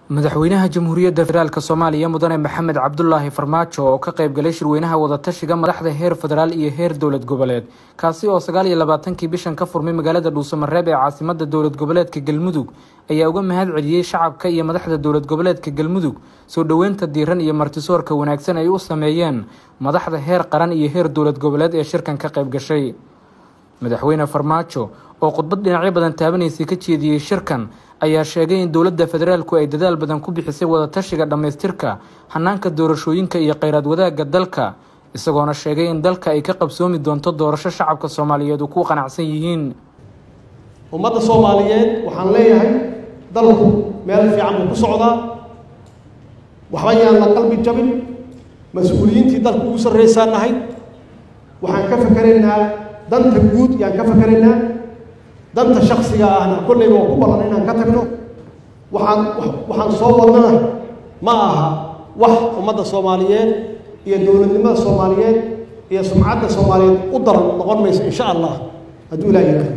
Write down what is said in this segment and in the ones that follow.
madaxweynaha jamhuuriyadda federaalk soomaaliya mudane maxamed cabdulaahi farmaajo oo ka qayb galay shirweynaha wadatashiga madaxda heer federaal iyo heer dowlad goboleed kaasi oo sagaal iyo labaatankii bishan ka furmay magaalada dhuusamareeb ee caasimada dowlad goboleedka galmudug ayaa uga mahad celiyey shacabka iyo madaxda dowlad goboleedka galmudug soo dhoweynta diiran iyo martisoorka wanaagsan ay u sameeyeen madaxda heer qaran iyo heer dowlad goboleed ee shirkan ka qayb gashay madaxweyne farmaajo oo khudbad dhinacyo badan taabanaysay ka jeediyey shirkan ayaa sheegay in dowladda federaalku ay dadaal badan ku bixisay wadatashiga dhammaystirka hanaanka doorashooyinka iyo kheyraad wadaagga dalka isagoona sheegay in dalka ay ka qabsoomi doonto doorasho shacabka soomaaliyeed uu ku qanacsan yihiin ummadda soomaaliyeed waxaan leeyahay dalku meel fiican buu ku socdaa waxba yaan la qalbi jabin mas-uuliyiintii dalku ugu sarreysaan nahay waxaan ka fakeraynaa danta guud yaan ka fakeraynaa danta shaksiga ahna kolleyba waa ku ballan inaan ka tagno waxaan waxaan soo wadnana ma aha wax ummadda soomaaliyeed iyo dowladnimada soomaaliyeed iyo sumcadda soomaaliyeed u daran noqon mayso insha allah hadduu ilaa yihaaho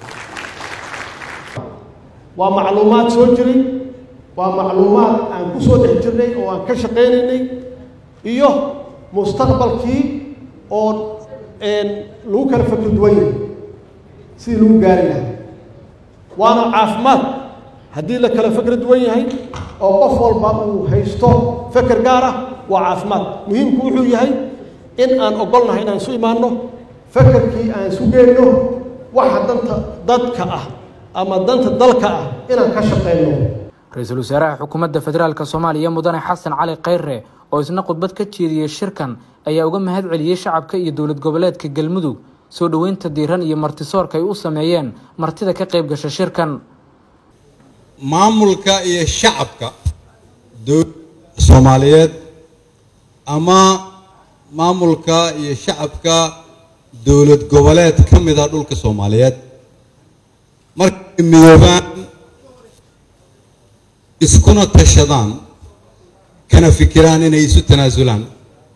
waa macluumaad soo jiray waa macluumaad aan ku soo dhex jirnay oo aan ka shaqaynaynay iyo mustaqbalkii oo lagu kala fakri duwan yahay sidii lagu gaari lahaa waana caafimaad haddii la kala fakri duwan yahay oo qof walba uu haysto feker gaar ah waa caafimaad muhiimku wuxuu yahay in aan ogolnahay inaan isu imaanno fekerkii aan isu geenno waxa danta dadka ah ama danta dalka ah inaan ka shaqeyno ra-iisul wasaaraha xukuumadda federaalk soomaaliya mudane xasan cali kheyre oo isna khudbad ka jeediyey shirkan ayaa uga mahad celiyey shacabka iyo dowlad goboleedka galmudug soo dhoweynta diiran iyo martisoorka ay u sameeyeen martida ka qayb gasha shirkan maamulka iyo shacabka dowladda soomaaliyeed ama maamulka iyo shacabka dowlad goboleed ka mid a dhulka soomaaliyeed markay midoobaan iskuna tashadaan kana fikiraan inay isu tanaasulaan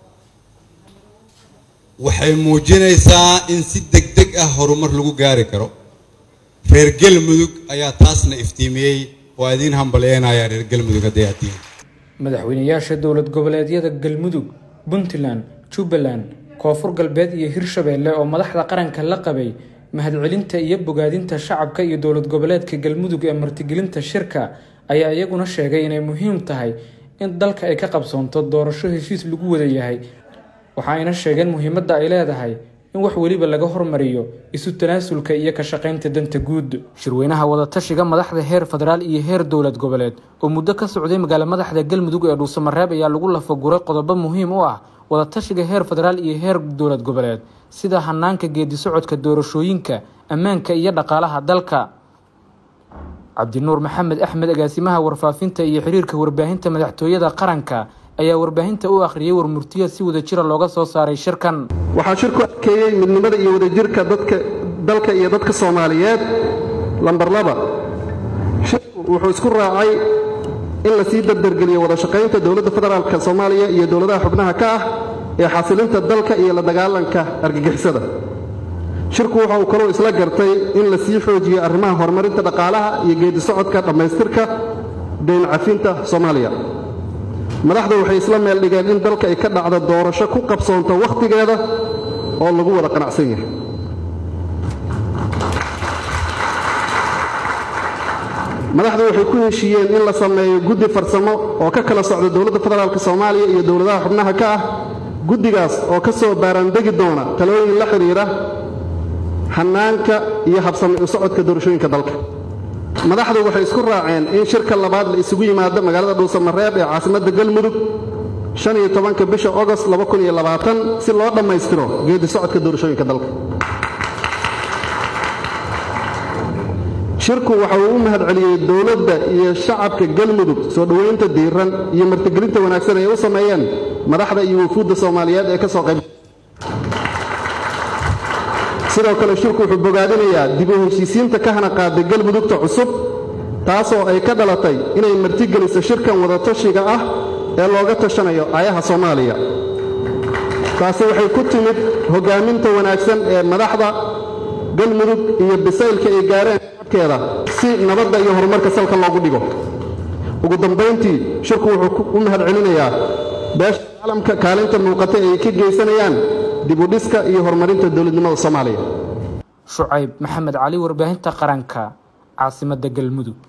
waxay muujinaysaa in si deg deg ah horumar lagu gaari karo reer galmudug ayaa taasna iftiimiyey waa idiin hambalyeynaya reer galmudug hadday aad tihiin madaxweynayaasha dowlad goboleedyada galmudug puntland jubbaland koonfur galbeed iyo hirshabeelle oo madaxda qaranka la qabay mahadcelinta iyo bogaadinta shacabka iyo dowlad goboleedka galmudug ee martigelinta shirka ayaa iyaguna sheegay inay muhiim tahay in dalka ay ka qabsoonto doorasho heshiis lagu wada yahay waxa ayna sheegeen muhiimadda ay leedahay in wax weliba laga hormariyo isu tanaasulka iyo ka shaqaynta danta guud shirweynaha wadatashiga madaxda heer federaal iyo heer dowlad goboleed oo muddo ka socday magaalo madaxda galmudug ee dhuusamareeb ayaa lagu lafaguray qodobo muhiim u ah wadatashiga heer federaal iyo heer dowlad goboleed sida hanaanka geedi socodka doorashooyinka ammaanka iyo dhaqaalaha dalka cabdinuur maxamed axmed agaasimaha warfaafinta iyo xiriirka warbaahinta madaxtooyada qaranka ayaa warbaahinta u akhriyey warmurtiya si wada jira looga soo saaray shirkan waxaa shirku adkeeyey midnimada iyo wadajirka dadka dalka iyo dadka soomaaliyeed lambar laba shirku wuxuu isku raacay in la sii dardargeliyo wada shaqaynta dowladda federaalk soomaaliya iyo dowladaha xubnaha ka ah ee xasilinta dalka iyo la dagaalanka argagixisada shirku waxa uu kaloo isla gartay in la sii xoojiyo arrimaha horumarinta dhaqaalaha iyo geedi socodka dhammaystirka dayn cafinta soomaaliya madaxdu waxay isla meel dhigeen in dalka ay ka dhacdo doorasho ku qabsoonto wakhtigeeda oo lagu wada qanacsan yahay madaxdu waxay ku heshiiyeen in la sameeyo guddi farsamo oo ka kala socda dowladda federaalk soomaaliya iyo dowladaha xubnaha ka ah guddigaas oo ka soo baaraandegi doona talooyin la xidhiidha hannaanka iyo habsami u socodka doorashooyinka dalka madaxdu waxay isku raaceen in shirka labaad la isugu yimaado magaalada dhuusamareeb ee caasimadda galmudug shan iyo tobanka bisha ogost si loo dhammaystiro geedi socodka doorashooyinka dalka shirku waxa uu u mahad celiyey dowladda iyo shacabka galmudug soo dhoweynta diiran iyo martigelinta wanaagsan ay u sameeyeen madaxda iyo wufuudda soomaaliyeed ee ka soo qayb sidoo kale shirku wuxuu bogaadinayaa dib u heshiisiinta ka hana qaaday galmudugta cusub taasoo ay ka dhalatay inay martigeliso shirkan wadatashiga ah ee looga tashanayo ayaha soomaaliya taasi waxay ku timid hoggaaminta wanaagsan ee madaxda galmudug iyo bisaylka ay gaareen keeda si nabadda iyo horumarka salka loogu dhigo ugu dambayntii shirku wuxuu u mahad celinayaa beesha caalamka kaalinta muuqata ee ay ka geysanayaan dib u dhiska iyo horumarinta dowladnimada soomaaliya shucayb maxamed cali warbaahinta qaranka caasimadda galmudug